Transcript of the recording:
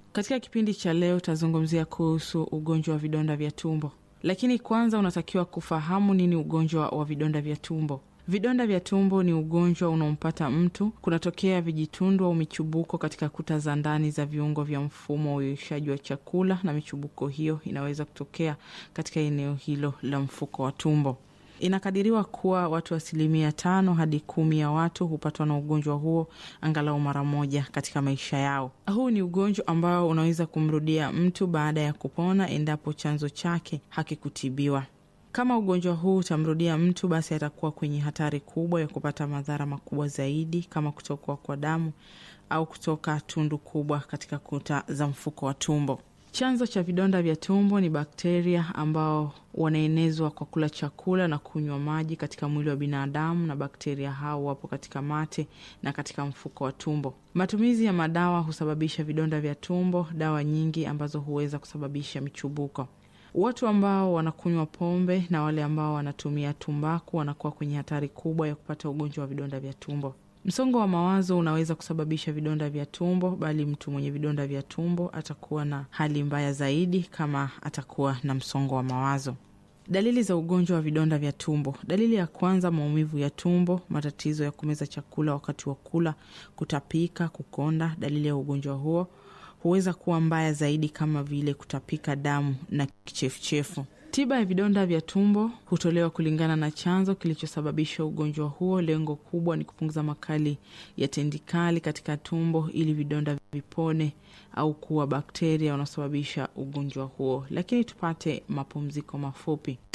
Katika kipindi cha leo tutazungumzia kuhusu ugonjwa wa vidonda vya tumbo, lakini kwanza unatakiwa kufahamu nini ugonjwa wa vidonda vya tumbo. Vidonda vya tumbo ni ugonjwa unaompata mtu, kunatokea vijitundu au michubuko katika kuta za ndani za viungo vya mfumo wa uyeyushaji wa chakula, na michubuko hiyo inaweza kutokea katika eneo hilo la mfuko wa tumbo. Inakadiriwa kuwa watu asilimia tano hadi kumi ya watu hupatwa na ugonjwa huo angalau mara moja katika maisha yao. Huu ni ugonjwa ambao unaweza kumrudia mtu baada ya kupona endapo chanzo chake hakikutibiwa. Kama ugonjwa huu utamrudia mtu, basi atakuwa kwenye hatari kubwa ya kupata madhara makubwa zaidi kama kutokwa kwa damu au kutoka tundu kubwa katika kuta za mfuko wa tumbo. Chanzo cha vidonda vya tumbo ni bakteria ambao wanaenezwa kwa kula chakula na kunywa maji katika mwili wa binadamu, na bakteria hao wapo katika mate na katika mfuko wa tumbo. Matumizi ya madawa husababisha vidonda vya tumbo, dawa nyingi ambazo huweza kusababisha michubuko. Watu ambao wanakunywa pombe na wale ambao wanatumia tumbaku wanakuwa kwenye hatari kubwa ya kupata ugonjwa wa vidonda vya tumbo. Msongo wa mawazo unaweza kusababisha vidonda vya tumbo, bali mtu mwenye vidonda vya tumbo atakuwa na hali mbaya zaidi kama atakuwa na msongo wa mawazo. Dalili za ugonjwa wa vidonda vya tumbo. Dalili ya kwanza, maumivu ya tumbo, matatizo ya kumeza chakula wakati wa kula, kutapika, kukonda. Dalili ya ugonjwa huo huweza kuwa mbaya zaidi kama vile kutapika damu na kichefuchefu. Tiba ya vidonda vya tumbo hutolewa kulingana na chanzo kilichosababisha ugonjwa huo. Lengo kubwa ni kupunguza makali ya tendikali katika tumbo ili vidonda vipone au kuwa bakteria wanaosababisha ugonjwa huo. Lakini tupate mapumziko mafupi.